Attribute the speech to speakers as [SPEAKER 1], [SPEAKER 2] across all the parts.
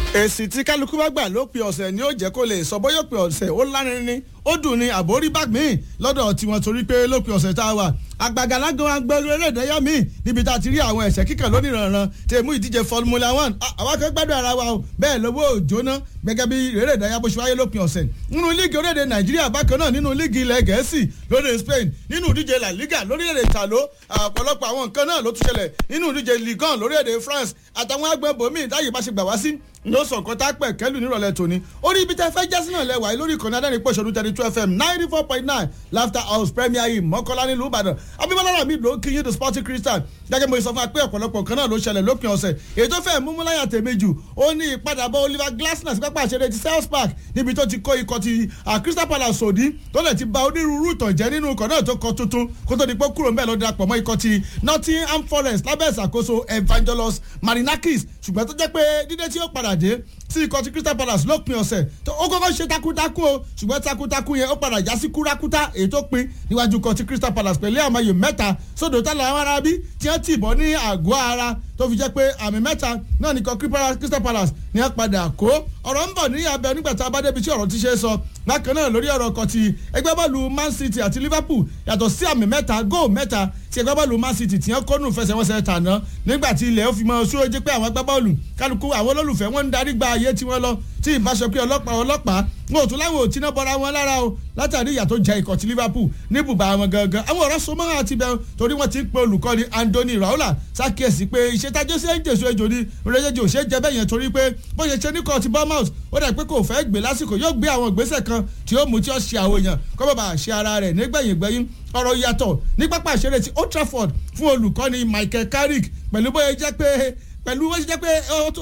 [SPEAKER 1] èsì tí kálukú bá gbà lópin ọ̀sẹ̀ ni ó jẹ́ kó lè sọ bóyá òpin ọ̀sẹ̀ ó lárinrin ni ó dùn ní àbórí bá gbìn lọ́dọ̀ tiwọn torí pé lópin ọ̀sẹ̀ tá a wà àgbàgàlágan agbẹ́rẹ́ eré ìdẹ́yà míì níbi tá a ti rí àwọn ẹ̀sẹ̀ kíkàn lónìí rànran tèmú ìdíje Formula One àwa kan gbádùn ara wa o bẹ́ẹ̀ lówó òjóná gẹ́gẹ́ bí eré ìdẹ́yà bó ṣe wáyé lópin ọ̀sẹ̀ nínú líìgì orílẹ̀-èdè Nàìjíríà bákan náà nínú líìgì ilẹ̀ Gẹ̀ẹ́sì lóde Spain nínú ìdíje La Liga lórílẹ̀-èdè Italo ọ̀pọ̀lọpọ̀ àwọn nǹkan náà ló tún ṣẹlẹ̀ nínú ìdíje Ligue 1 lórílẹ̀-èdè France àtàwọn agbẹ́bọ̀mí ìdáyìí bá ṣe gbà wá sí ló sọ nǹkan tá a pẹ̀ kẹ́lù nírọ̀lẹ́ tòní orí ibi tẹ́ fẹ́ jẹ́ sínú ẹ̀lẹ́wà lórí ìkànnì adẹ́rìn pọ̀ṣọ́dún thirty two fm ninety four point nine laughter house premier yìí mọ́kànlá nílùú ìbàdàn abimọ́lára mi ló kí yín the sporting christian gẹ́gẹ́ mo sọ fún wa pé ọ̀pọ̀lọpọ̀ kan náà ló ṣẹlẹ̀ lópin ọ̀sẹ̀ èyí tó fẹ́ mú múláyà tèmi jù ó ní ìpadàbọ̀ oliver glasner sí pápá àṣẹrẹ ti south park níbi tó ti kó ikọ̀ ti crystal palace òdì tó lè ti ba onírúurú ìtànjẹ́ nínú ikọ̀ náà tó kọ tuntun kó tó di pé kúrò mbẹ́ ló darapọ̀ mọ́ ikọ̀ ti nottingham forest lábẹ́ ìṣàkóso evangelos marinakis ṣùgbọ́n tó jẹ́ pé dídé tí ó padà dé sí ikọ̀ ti crystal palace lópin ọ̀sẹ̀ tó ó kọ́kọ́ ṣe takuntakun o ṣùgbọ́n takuntakun yẹn ó padà já sí kúrakúta èyí tó pin níwájú ikọ̀ ti crystal palace pẹ̀lú àmọye mẹ́ta sódò tá làwọn ará bí tí wọ́n ti bọ́ ní àgọ́ ara tó fi jẹ́ pé àmì mẹ́ta náà ní ikọ̀ crystal palace ní wọ́n padà kó ọ̀rọ̀ ń bọ̀ ní abẹ nígbà tá a bá débi tí ọ̀rọ̀ ti ṣe é sọ bákan náà lórí ọ̀rọ̀ kan ti ẹgbẹ́ bọ́ọ̀lù man city àti liverpool yàtọ̀ sí àmì mẹ́ta góò mẹ́ta tí ẹgbẹ́ bọ́ọ̀lù man city tí wọ́n kó nù fẹsẹ̀wọnsẹ̀ tàná nígbà tí ilẹ̀ ó fi mọ sóò jẹ́ pé àwọn ẹgbẹ́ bọ́ọ̀lù kálukú àwọn olólùfẹ́ wọn ń darí gba ayé tí wọ́n lọ tí ìbáṣọ pé ọlọ́pàá ọlọ́pàá wọn ò tún láwọn ò tí náà bọ́ra wọn lára o látàrí ìyà tó jẹ ikọ̀ ti liverpool ní bùbá wọn gangan àwọn ọ̀rọ̀ so mọ́ra ti bẹ̀rù torí wọ́n ti ń pe olùkọ́ni anthony raola ṣàkíyèsí pé ìṣètájọ́ sí ẹ̀jẹ̀sọ ejò ni rẹ́jẹ̀jẹ̀ ò ṣe é jẹ bẹ́ẹ̀ yẹn torí pé bó ṣe ṣe ní kọ́ ti bournemouth ó dẹ̀ pé kò fẹ́ gbé lásìkò yóò gbé àwọn ìgbésẹ̀ kan tí ó mú tí ó ṣe àwọn èèyàn kọ́ bàbá ṣe ara rẹ̀ nígbẹ̀yìn gbẹ̀yìn ọ̀rọ̀ yàtọ̀ ní pápá ìṣeré ti old trafford fún olùkọ́ni michael carrick pẹ̀lú bóyá jẹ́ pé pẹ̀lú bó ṣe jẹ́ pé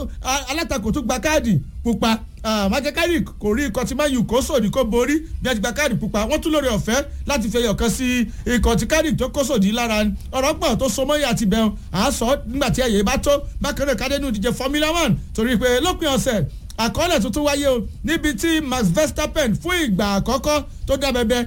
[SPEAKER 1] alátakò tó gba káàdì pupa michael carrick kò rí ikọ̀ tí man u kó sòdì kó borí bí wọ́n ti gba káàdì pupa wọ́n tún lórí ọ̀fẹ́ láti fi ẹyọ̀kan sí ikọ̀ tí carrick tó kó sòdì lára ọ̀rọ̀ pọ̀ tó so mọ́yà ti bẹ̀rù à ń sọ nígbà tí ẹ̀yẹ bá tó bákan náà kádẹ́nu ìdíje formula one torí pé lópin ọ̀sẹ̀ àkọọ́lẹ̀ tuntun wáyé o níbi tí max verstappen fún ìgbà àkọ́kọ́ tó dá bẹbẹ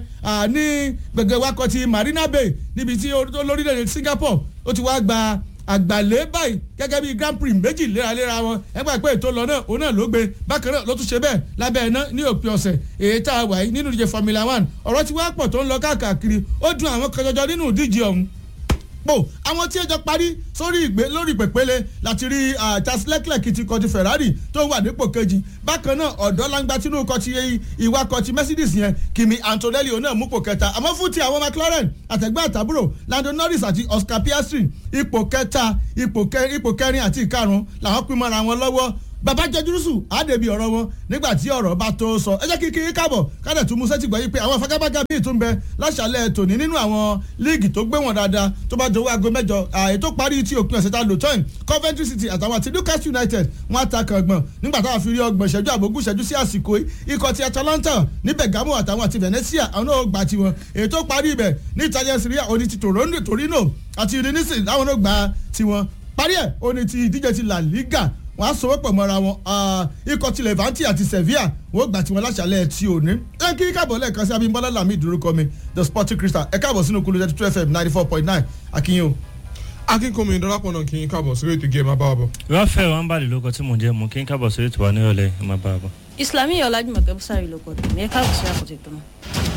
[SPEAKER 1] ní gbẹ̀gẹ̀ wakọ̀ ti marina bay níbi tí olórílẹ̀-èdè singapore ó ti wá gba àgbàlẹ́ báyìí gẹ́gẹ́ bí grand prix méjì léraléra wọn ẹgbẹ́ pé ètò lọ náà òun náà ló gbé bákan náà ló tún ṣe bẹ́ẹ̀ lábẹ́ iná ní òpin ọ̀sẹ̀ èyí tá a wà yìí nínú ìdíje formula one ọ̀rọ̀ tí wàá pọ̀ tó ń lọ káàkiri ó dùn àwọn kan jọjọ nínú ìdíje ọ̀hún pò àwọn tí ẹjọ parí sórí ìgbé lórí pèpele láti rí Charles Leclerc ti kọ ti Ferrari tó wà nípò kejì bákan náà ọ̀dọ́ langba tinú kọ ti ìwakọ̀ ti Mercedes yẹn Kimi Antonelli náà mú pò kẹta àmọ́ fún ti àwọn McLaren àtẹ̀gbẹ́ àtàbúrò Lando Norris àti Oscar Piastri ipò kẹta ipò kẹrin àti ìkarùn làwọn pín mọ́ra wọn lọ́wọ́ bàbá jẹjúrúsù àdèbí ọ̀rọ̀ wọn nígbà tí ọ̀rọ̀ bá tó sọ ẹ jẹ́ kí kí káàbọ̀ kádẹ̀ tún mú sẹ́tì gbọ́ yìí pé àwọn afagabaga bíi tún bẹ láṣàlẹ̀ tòní nínú àwọn líìgì tó gbé wọn dáadáa tó bá jọ̀wọ́ aago mẹ́jọ ètò parí tí òpin ọ̀sẹ̀ ta lò tán Coventry City àtàwọn àti Newcastle United wọn àtàkàn gbọ̀n nígbà táwọn fi rí ọgbọ̀n ìṣẹ́jú àbógún ìṣẹ́jú sí àsìkò ikọ̀ ti Atalanta ní Bergamo àtàwọn àti Venezia àwọn náà gbà tiwọn ètò parí ibẹ̀ ní Italian Serie A òní ti Torino àti Udinese láwọn náà gbà tiwọn parí ẹ̀ òní ti ìdíje ti La Liga wọ́n á sọwọ́ pọ̀ mọ́ra wọn ikọ̀ ti Levante àti Sevilla wọ́n gbà tí wọ́n láṣàlẹ̀ tí ò ní. ẹ kí káàbọ̀ lẹ́ẹ̀kan sí Abímbọ́lá Lami ìdúrókọ mi the sporting crystal ẹ káàbọ̀ sínú kúlù thirty two fm ninety four point nine akínyìn o.
[SPEAKER 2] akínkùnmi ìdọ́lápọ̀ náà kí n káàbọ̀ sórí ètò ìgé ẹ̀ máa bá wa bọ̀.
[SPEAKER 3] ráfẹ́ wọn bá lè lóko tí mò ń jẹ́ mú kí n káàbọ̀ sórí ètò wa nírọ̀lẹ́ ẹ̀ máa bá wa bọ̀.
[SPEAKER 4] Islami Ọlájúmọ̀kẹ́ Bùsàrí ló kọ́ ọ̀dọ̀ mi ẹ káàbọ̀ sí àkọ́tẹ̀ tó náà.